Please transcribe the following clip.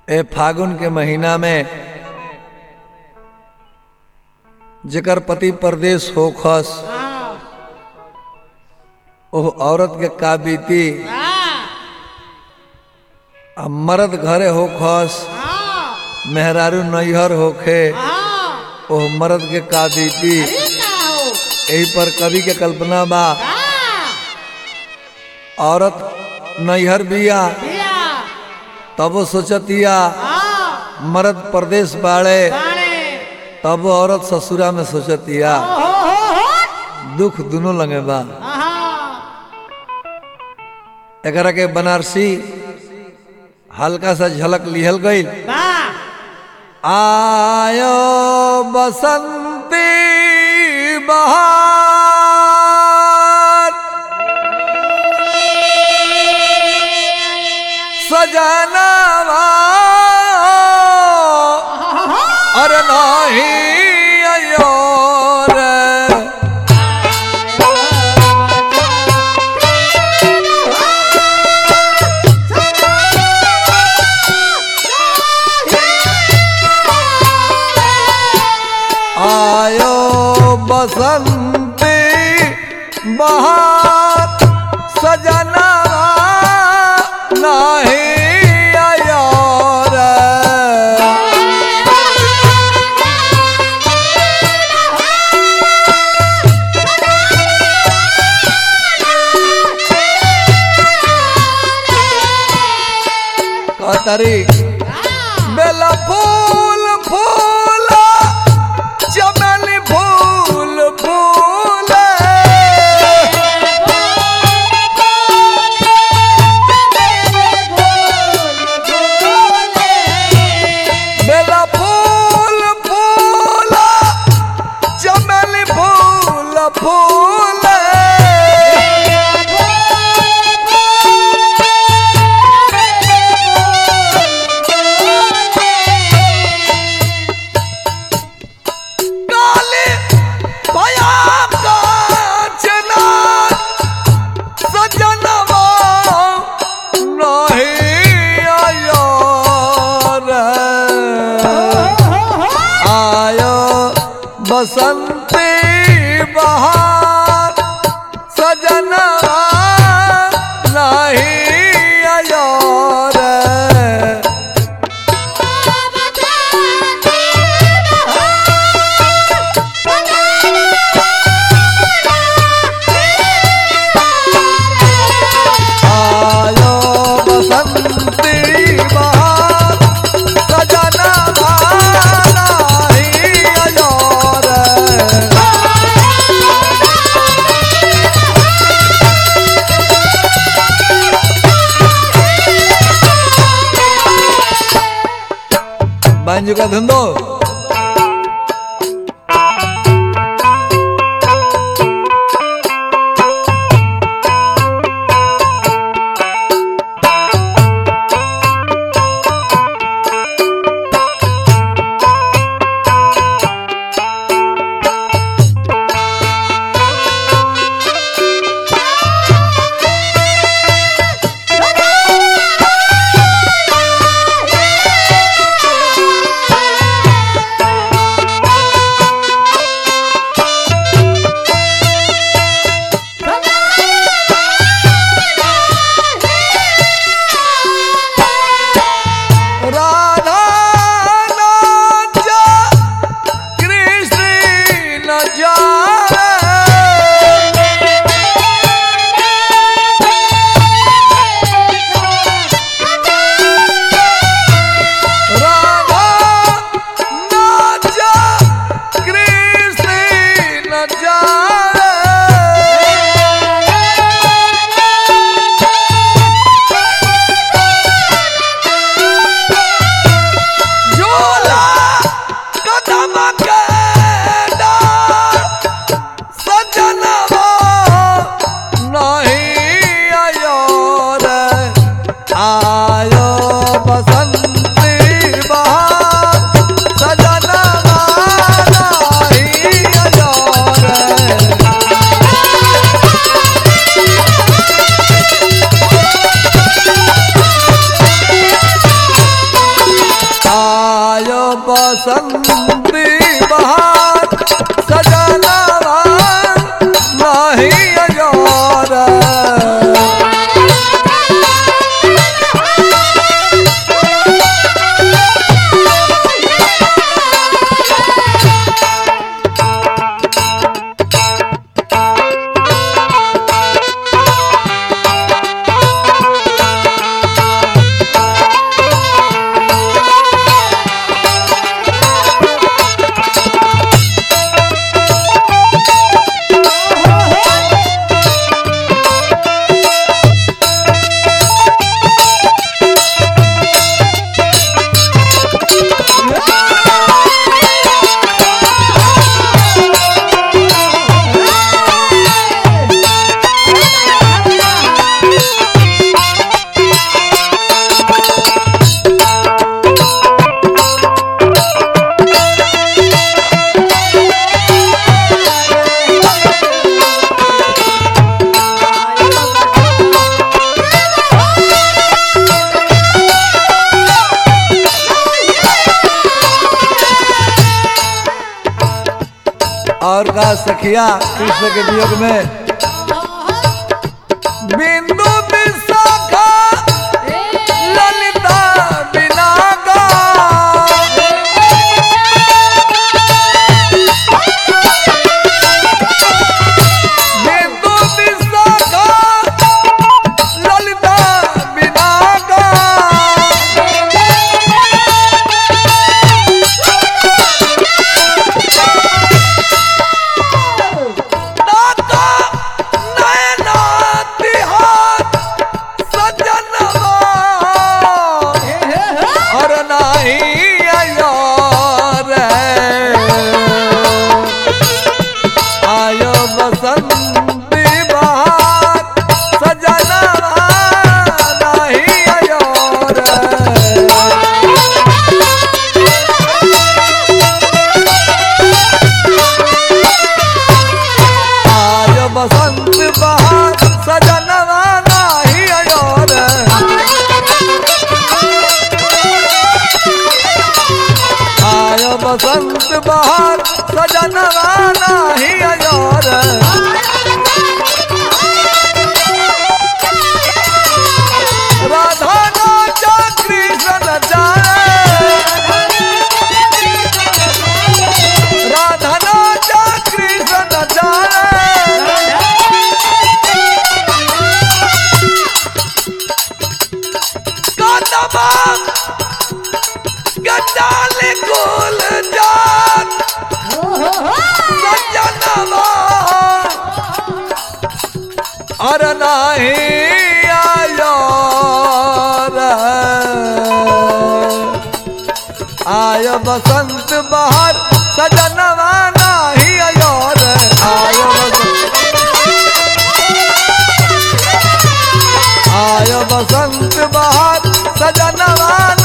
ए फागुन के महीना में जेकर पति परदेश होखस ओह औरत के का बीती आ मर्द घरे होखस मेहरारू नैहर होखे ओह मर्द के का बीती यही पर कवि के कल्पना बा औरत नैहर बिया तब सोचतिया मर्द परदेश बाड़े तब औरत ससुरा में सोचतिया दुख दोनों लगे बा एकरा के बनारसी हल्का सा झलक लिहल गई आयो बसंती बहार सजनवा अरे नहीं अयो रे आयो बसंती बहार सजना नहीं आयो रे कतरी बेला फूल फूल चमेली फूल फूल बेला फूल फूल चमेली फूल फूल काली भया कांचना सजनवा नहीं आयो रे आयो बसंती बहार सजनवा नहीं आयो रे आयो बसंती बहार सजना नहीं आयो रे बांजू का धंधो बसंती बहार सजनवा नहीं अजोर और का सखिया कृष्ण के वियोग में बिंदु विशाखा ललिता बिनागा बिंदु विशाखा ललिता बिनागा नाका नैना तिहार सजनवा और नाही अयोर आयो बसंती बहार सजनवा नाही अयोर आय बसंत बहार सजनवा नाही अयोर आय बसंत बहार सजनवा नाही अयोर राधा नाचा कृष्ण जाए राधा नाचा कृष्ण जाए कदमा गजाल कुल जात सजनवा और नाही आयो रे। आय बसंत बहार सजनवा नाही आयो रे आय बसंत आय बसंत बहार सजनवा